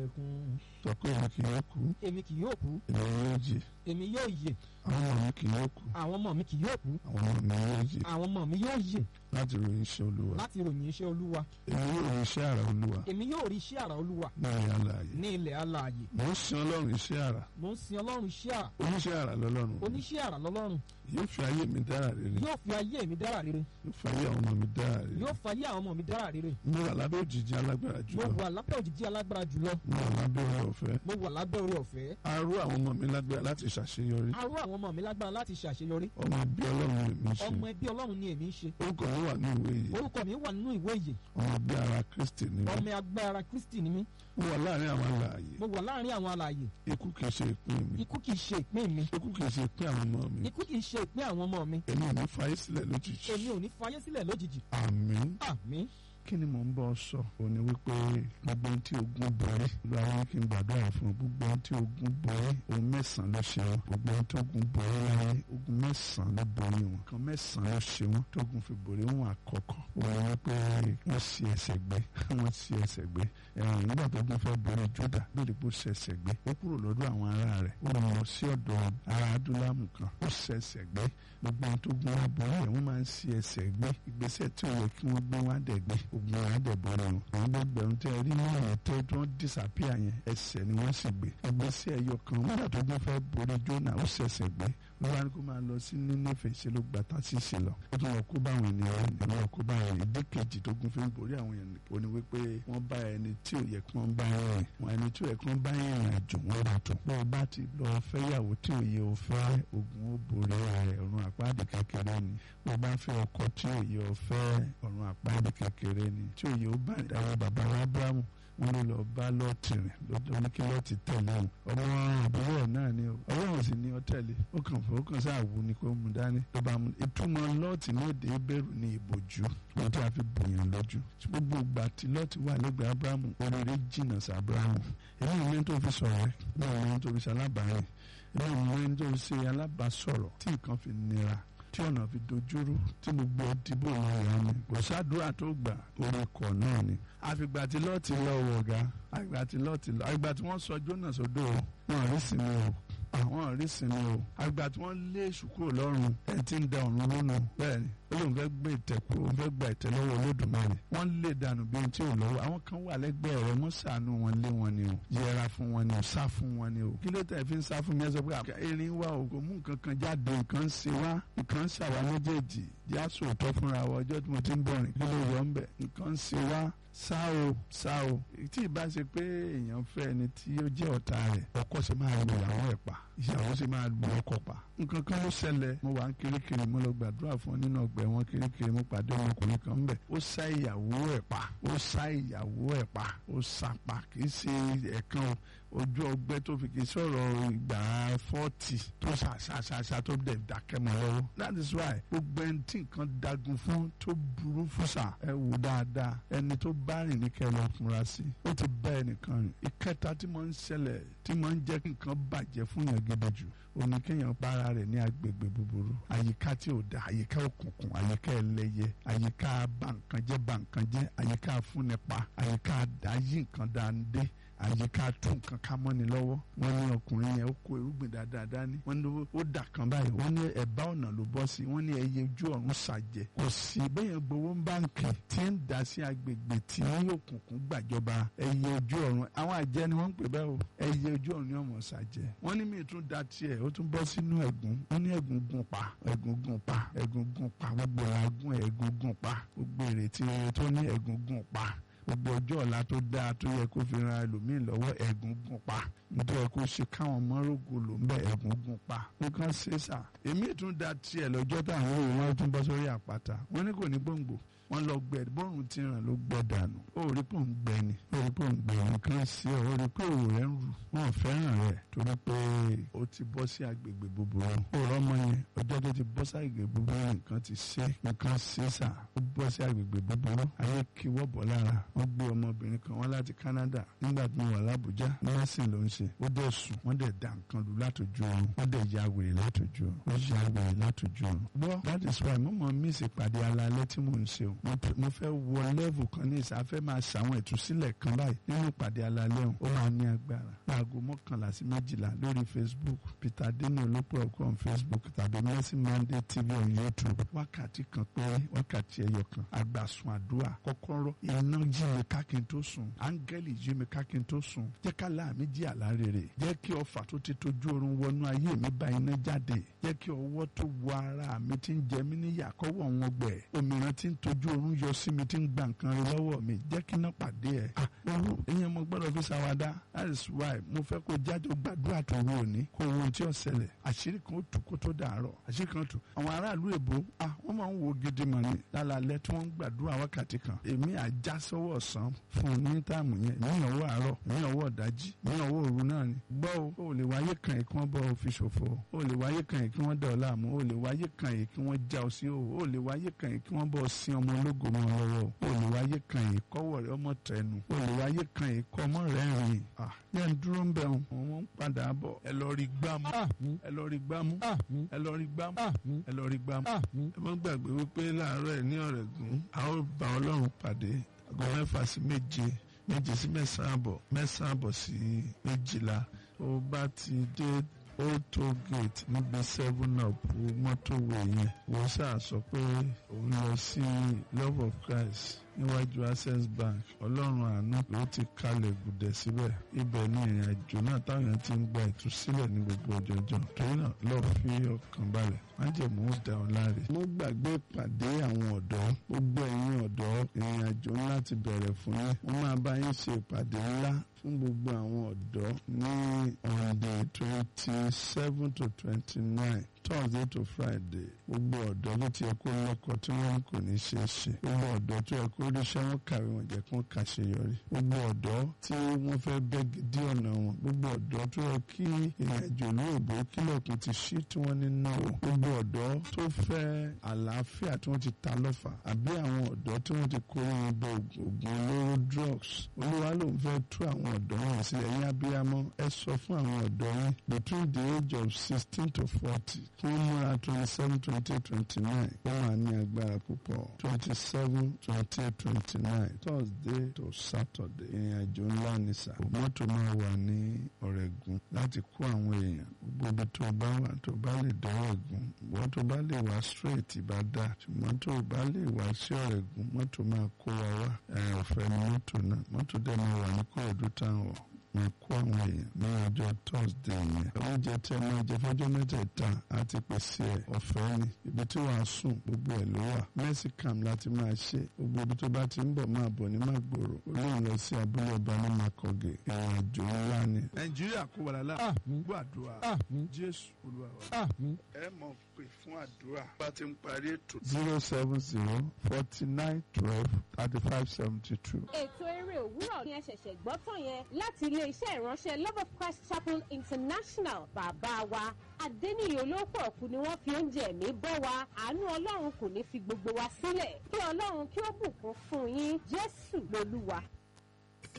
ẹkún sọ pé èmi kì yóò kú èmi kì yóò kú èmi yóò jì èmi yóò yè àwọn ọmọ mi kì yóò kú àwọn ọmọ mi kì yóò kú àwọn ọmọ mi yóò jì àwọn ọmọ mi yóò yè láti ròyìn iṣẹ́ olúwa láti ròyìn iṣẹ́ olúwa èmi yóò ròyìn iṣẹ́ àrà olúwa èmi yóò rí iṣẹ́ àrà olúwa ní ìyá láàyè ní ilẹ̀ alààyè mò ń sin ọlọ́run iṣẹ́ àrà mo ń sin ọlọ́run iṣẹ́ àrà oníṣẹ́ àrà lọ́lọ́run oníṣẹ́ àrà lọ́lọ́run yóò fi ayé mi dára rere yóò fi ayé mi dára rere yóò fi ayé àwọn ọmọ mi dára rere yóò fi ayé àwọn ọmọ mi dára rere mo wà lábẹ́ òjìji alágbára mo jùlọ wà lábẹ́ òjìji alágbára jùlọ mo wà lábẹ́ oore ọ̀fẹ́ mo wà lábẹ́ oore ọ̀fẹ́ arú àwọn ọmọ mi lágbára láti ṣàṣeyọrí arú àwọn ọmọ mi lágbára láti ṣàṣeyọrí ọmọ bí ọlọ́run lè mí ṣe ọmọ ẹbí ọlọ́run ni èmi ń ṣe orúkọ mi wà ní ìwé yìí orúkọ mi wà nínú ìwé yìí ọmọ bí ara kristi ni mí ọmọ agbára kristi ni mí mo wà láàrin àwọn alààyè mo wà láàrin àwọn alààyè ikú kìí ṣe ìpín mi ikú kìí ṣe ìpín mi ikú kìí ṣe ìpín àwọn ọmọ mi ikú kìí ṣe ìpín àwọn ọmọ mi èmi ò ní fayé sílẹ̀ lójijì èmi ò ní fayé sílẹ̀ lójijì àmín àmín kí ni mò ń bọ́ sọ ò ní wípé gbogbo ohun tí ogun borí ló àwọn kí n gbàdúrà fún un gbogbo ohun tí ogun borí ohun mẹ́sàn-án ló ṣe wọn gbogbo ohun tí ogun borí láyé ogun mẹ́sàn-án ló borí wọn kan mẹ́sàn-án ló ṣe wọn tógun fi borí wọn àkọ́kọ́ ò ní wípé wọ́n ṣi ẹsẹ̀ gbé wọ́n ṣi ẹsẹ̀ gbé ẹ̀rùn nígbà tó gun fẹ́ borí Júdà lórí bó ṣe ẹsẹ̀ gbé ó kúrò lọ́dọ̀ àwọn ará rẹ̀ ó lọ sí ọ̀dọ̀ ará adúlámù kan ó ṣe ẹsẹ̀ gbé gbogbo ohun tó gun wọn borí ẹ̀ wọ́n máa ń ṣi ẹsẹ̀ gbé ìgbésẹ̀ tí ò yẹ kí wọ́n gbé wọn á dẹ̀ gbé ogun wọn á dẹ̀ borí wọn àwọn gbẹgbẹrún tẹ rí ní ọ̀rọ̀ tó tí wọ́n disappear yẹn ẹsẹ̀ ni wọ́n sì gbé ìgbésẹ̀ ẹyọ kan nígbà tó gun fẹ́ borí Jónà ó ṣẹ̀ṣẹ̀ gbé ló wá ní kó máa lọ sí Nínéfè ṣe ló gba tásìsì lọ ó tún lọ kó bá àwọn ènìyàn rẹ̀ lọ kó bá àwọn ìdí kejì tó gun fi ń borí àwọn ènìyàn ó ní wípé wọ́n bá ẹni tí ò yẹ kí wọ́n bá rìn wọn ẹni tí ò yẹ kí wọ́n bá rìn àjò wọn bá tó bó o bá ti lọ fẹ́yàwó tí ò yẹ o fẹ́ ogun ó borí rẹ̀ ọ̀run àpáàdé kékeré ni bó o bá fẹ́ ọkọ tí ò yẹ o fẹ́ ọ̀run àpáàdé kékeré ni tí ò yẹ o bá ìdáwọ́ bàbá wa Ábúráhámù wọn ló lọ bá lọ́ọ̀tì rìn lọ́dọ̀ ní kí lọ́ọ̀tì tẹ̀lé òun ọmọ àbúrò ẹ̀ náà ni o ọlọ́run sì ni ọ tẹ̀lé ó kàn fún ó kàn sáà wù ní kó mú dání ló bá mú ìtumọ̀ lọ́ọ̀tì ní èdè bẹ̀rù ní ìbòjú ohun tí a fi bòyàn lójú gbogbo ìgbà tí lọ́ọ̀tì wà lẹ́gbẹ̀ẹ́ abrahamu oríire jìnnà sí abrahamu èmi ò ní tó fi sọ̀rọ̀ ẹ̀ mi ò ní tó fi ṣe alábàárìn èmi ò ní tó fi ṣe alábàásọ̀rọ̀ tí nǹkan fi nira tí ọ̀nà fi dojúrú tí gbogbo ìdìbò wọn yà ni kò sádùúrà tó gbà orúkọ náà ni. àfìgbà tí lọ́ọ̀tì lọ wọ̀ ọ̀gá àgbà tí lọ́ọ̀tì lọ àgbà tí wọ́n sọ jóná sódò wọn rí sinmi o àwọn rí sinmi o àgbà tí wọ́n lé èṣù kúrò lọ́rùn ẹ̀ tí ń da ọ̀run lónà bẹ́ẹ̀ ni ó lóun fẹ́ gbé ìtẹ̀ kúrò òun fẹ́ gba ìtẹ̀ lọ́wọ́ olódùmarè wọ́n lè dànù bí ohun tí ò lọ́wọ́ àwọn kan wà lẹ́gbẹ̀ẹ́ rẹ̀ wọ́n ṣàánú wọn lé wọn ni o yẹra fún wọn ni o sá fún wọn ni o kí ló tẹ̀ fi ń sá fún mi ẹ sọ pé erin wa o kò mú nǹkan kan jáde nǹkan ń ṣe wá nǹkan ń ṣàwá méjèèjì yá sòótọ́ fúnra wa ọjọ́ tí mo ti ń bọ̀ rìn kí ló yọ ń bẹ̀ nǹkan ń ṣe wá sá o sá o tí ìbá ṣe pé èèyàn fẹ́ ẹni tí ó jẹ́ ọ̀tá rẹ̀ ọkọ ṣe máa lu ìyàwó ẹ̀ pa ìyàwó ṣe máa lu ọkọ pa nǹkan kan ló ṣẹlẹ̀ mo wà ń kirikiri mo lọ gbàdúrà fún ọ nínú ọgbẹ́ wọn kirikiri mo pàdé ọmọkùnrin kan ń bẹ̀ ó sá ìyàwó ẹ̀ pa ó sá ìyàwó ẹ̀ pa ó sá pa kì í ṣe ẹ̀kan o ojú ọgbẹ́ tó fi kì í sọ̀rọ̀ ìgbà fọ́ọ̀tì tó ṣàṣàṣàṣà tó dẹ̀ dákẹ́ mọ́ lọ́wọ́ that is why gbogbo ẹni tí nǹkan dagun fún tó burú fún sà ẹ wò dáadáa ẹni tó bá rìn ní kẹ́ lọ fúnra sí ó ti bá ẹnìkan rìn ìkẹta tí mo ń ṣẹlẹ̀ tí mo ń jẹ́ kí nǹkan bàjẹ́ fún yàn gidi jù òní kéèyàn bára rẹ̀ ní agbègbè búburú àyíká tí ò da àyíká òkùnkùn àyíká ẹlẹ́yẹ àyíká bàǹkanjẹ́ bàǹkanjẹ́ àyíká fúnnipa àyíká ayé nǹkan dáadé àyíká tún nǹkan ká mọ́ni lọ́wọ́ wọ́n ní ọkùnrin yẹn ó kó irúgbìn dáadáa dání wọ́n ní ó dà kan báyìí wọ́n ní ẹ̀bá ọ̀nà ló bọ́ sí wọ́n ní ẹyẹ ojú ọ̀run ṣàjẹ́ kò sí bẹ́yẹn gbowó báǹkì tí ń dá sí agbègbè tí òkùnkùn gbàjọba ẹyẹ ojú ọ̀run àwọn àjẹ́ ni wọ́n ń pè bẹ́ẹ̀ o ẹyẹ ojú ọ̀run ni ọmọ ṣàjẹ́ wọ́n ní míì tún da tiẹ̀ ó tún bọ́ sínú ẹ̀gún wọ́n ní ẹ̀gún gun pa ẹ̀gún gun pa ẹ̀gún gun pa gbogbo ẹ̀gún ẹ̀gún gun pa gbogbo ìrètí rere tó ní ẹ̀gún gun pa gbogbo ọjọ́ ọ̀la tó dáa tó yẹ kó fi ran ẹlòmíì lọ́wọ́ ẹ̀gún gún pa nítorí kó ṣe káwọn ọmọ rògbò ló ń bẹ ẹ̀gún gún pa nǹkan ṣe sà èmi tún da tiẹ̀ lọ́jọ́ táwọn òwe wọn tún bọ́ sórí àpáta wọn ní kò ní gbòǹgbò wọn lọ gbẹ bọ́ọ̀rùn ti ràn ló gbẹ dànù ó rí pò ń gbẹ ni ó rí pò ń gbẹ nǹkan sí ọ ó rí pé òwò rẹ ń rù wọn fẹ́ràn rẹ torí pé ó ti bọ́ sí agbègbè búburú ó rọ́mọ yẹn ọjọ́ tó ti bọ́ sí agbègbè búburú nǹkan ti ṣe nǹkan ṣe sà ó bọ́ sí agbègbè búburú ayé kí wọ́ bọ̀ lára wọ́n gbé ọmọbìnrin kan wá láti Canada nígbà tí mo wà l'Abuja nọ́ọ̀sìn ló ń ṣe ó dẹ̀ sùn wọ́n dẹ̀ dà nǹkan lù látòjú oorun wọ́n dẹ̀ ya wèrè látòjú oorun wọ́n ya wèrè látòjú oorun. gbọ́ that is why mo mọ̀ mí ìsèpàdé alalẹ́ tí mò ń ṣe o mo p- mo fẹ́ wọ lẹ́vù kan ní ìsà fẹ́ máa ṣàwọn ìtúsílẹ̀ kan báyìí nínú ìpàdé alalẹ́ ọ̀hún ó máa ní agbára láago mọ́kànlá sí méjìlá lórí facebook peter dino olópọ̀ ọkọ̀ on facebook tàbí mercy monday tv on youtube wákàtí kan péré wákàtí ẹyọ kan agbàsùn àdúrà kọ́kọ́rọ́ iná jí mi ká kí n tó sùn áńgẹ́lì jí mi ká kí n tó sùn jẹ́ ká láàmì jí àlá rere jẹ́ kí ọfà tó ti tójú oorun wọnú ayé mi bá iná jáde jẹ́ kí ọwọ́ tó wọ ara mi ti ń jẹ mí níyà kọ́wọ́ wọn gbẹ òmìrán tí ń tójú oorun yọ sí mi tí ń gba nǹkan rẹ lọ́wọ́ mi jẹ́ kí iná pàdé ẹ̀ ah ooru ìyẹn mo gbọ́dọ̀ fi ṣàwádà that is why mo fẹ́ kó jáde gbàdúrà tó wù òní kó wo ohun tí ó ṣẹlẹ̀ àṣírí kan ó tù kó tó dàárọ̀ àṣírí kan tù àwọn aráàlú èbó ah wọ́n máa ń wo gidi mọ̀ ní lálálẹ́ tí wọ́n ń gbàdúrà wákàtí kan èmi àjá sọ́wọ́ ọ̀sán fún un ní táàmù yẹn ní ọwọ́ àárọ̀ ní ọwọ́ ọ̀dájí ní ọwọ́ òru náà ni gbọ́ o ò lè wáyé kan yìí kí wọ́n bọ́ ọ fi ṣòfò o ò lè wáyé kan yìí kí wọ́n dẹ̀ ọ́ láàmú o ò lè wáyé kan yìí kí wọ́n já ọ sí o ò lè wáyé kan yìí kí wọ́n bọ́ ọ sin ọmọ ológo mọ́ ọ lọ́wọ́ o ò lè wáyé kan yìí kọ́wọ́ rẹ ọmọ tẹnu o ò lè wáyé kan yìí kọ́ ọmọ rẹ rìn ah yẹn ń dúró ń bẹ̀ wọn wọn ń padà bọ̀ ẹ lọ rí gbámú àmín ẹ lọ rí gbámú àmín ẹ lọ rí gbámú àmín ẹ lọ rí gbámú àmín ẹ má gbàgbé wípé láàárọ̀ ẹ̀ ní ọ̀rẹ́gun a ó bá ọlọ́run pàdé aago mẹ́fà sí méje méje sí mẹ́sàn-án àbọ̀ mẹ́sàn-án àbọ̀ sí méjìlá ó bá ti dé old toll gate níbi seven up mọ́tòwé yẹn wọ́n ṣáà sọ pé òun lọ sí love of christ níwájú access bank ọlọ́run àánú ló ti kalẹ̀ gùdẹ̀ síbẹ̀ ibẹ̀ ni ìrìn àjò náà táwọn èèyàn ti ń gba ìtúsílẹ̀ ní gbogbo ọjọ́jọ́ torí náà lọ́ọ́ fi ọkàn balẹ̀ májèmú ó dá ọ láre. mo gbàgbé ìpàdé àwọn ọ̀dọ́ gbogbo ẹ̀yin ọ̀dọ́ ìrìn àjò ńlá ti bẹ̀rẹ̀ fún yín mo máa bá yín ṣe ìpàdé ńlá fún gbogbo àwọn ọ̀dọ́ ní on the twenty seven to twenty nine thursday to friday gbogbo ọ̀dọ́ ló ti yẹ kó lọ́kọ tí wọ́n kò ní ṣe é ṣe gbogbo ọ̀dọ́ tó yẹ kó ríṣẹ́ wọn kàwé wọn jẹ́ kó kàṣeyọrí gbogbo ọ̀dọ́ tí wọ́n fẹ́ bẹ́gi dí ọ̀nà wọn gbogbo ọ̀dọ́ tó yẹ kí ìrìnàjò lóòbó kílọ̀kùn ti ṣí tí wọ́n ní náwó gbogbo ọ̀dọ́ tó fẹ́ àlàáfíà tí wọ́n ti ta lọ́fà àbí àwọn ọ̀dọ́ tí wọ́n ti kó wọn bọ ògùn olóró drugs olúwa ló ń fẹ́ tú àwọn ọ̀dọ́ wọn sílẹ̀ yín abiyamọ ẹ sọ fún àwọn ọ̀dọ́ yín between the age of sixteen to forty kí wọ́n múra twenty seven twenty eight twenty nine wọ́n máa ní agbára púpọ̀ twenty seven twenty eight twenty nine thursday to saturday ìrìn àjò ńlá ní sà mọ́tò máa wà ní ọ̀rẹ́gun láti kó àwọn èèyàn gbogbo ibi tó bá wà tó bá lè dọ́rọ̀ gùn wọ́n tó bá lè wá straight bá dà ṣùgbọ́n tó bá lè wá sí ọ̀rẹ́gun mọ́tò máa kó wa wá ẹ̀ ọ̀fẹ́ ni mọ́tò náà mọ́tò dẹ̀ máa wà ní kóòdù táwọn máa kó àwọn èèyàn ní ọjọ́ thursday yẹn oúnjẹ tí ẹ máa jẹ fọ́jọ́ mẹ́tẹ̀ẹ̀ta àti pèsè ẹ̀ ọ̀fẹ́ ni ibi tí wàá sùn gbogbo ẹ̀ ló wà mẹ́sìkàm láti máa ṣe gbogbo ibi tó bá ti ń bọ̀ máa bọ̀ ní màgbòrò olóhùn lọ sí abúlé ọba ní makọ̀gẹ̀ ìrìn àjò ńlá ni. nàìjíríà kó wàrà láà àmín gbọ́ àdúrà àmín jésù olúwa wa àmín ẹ mọ̀ pé fún àdúrà bá ti ń parí ètò. zero seven zero forty nine twelve thirty five seventy two. ètò eré òwúrọ̀ ni ẹ ṣẹ̀ṣẹ̀ gbọ́ tán yẹn láti ilé-iṣẹ́ ìránṣẹ́ love of christ chapel international bàbá wa adẹ́niyè olóòpọ̀ ọ̀kú ni wọ́n fi oúnjẹ ẹ̀mí bọ́ wa àánú ọlọ́run kò ní fi gbogbo wa sílẹ̀ kí ọlọ́run kí ó bùkún fún yín jésù lolúwa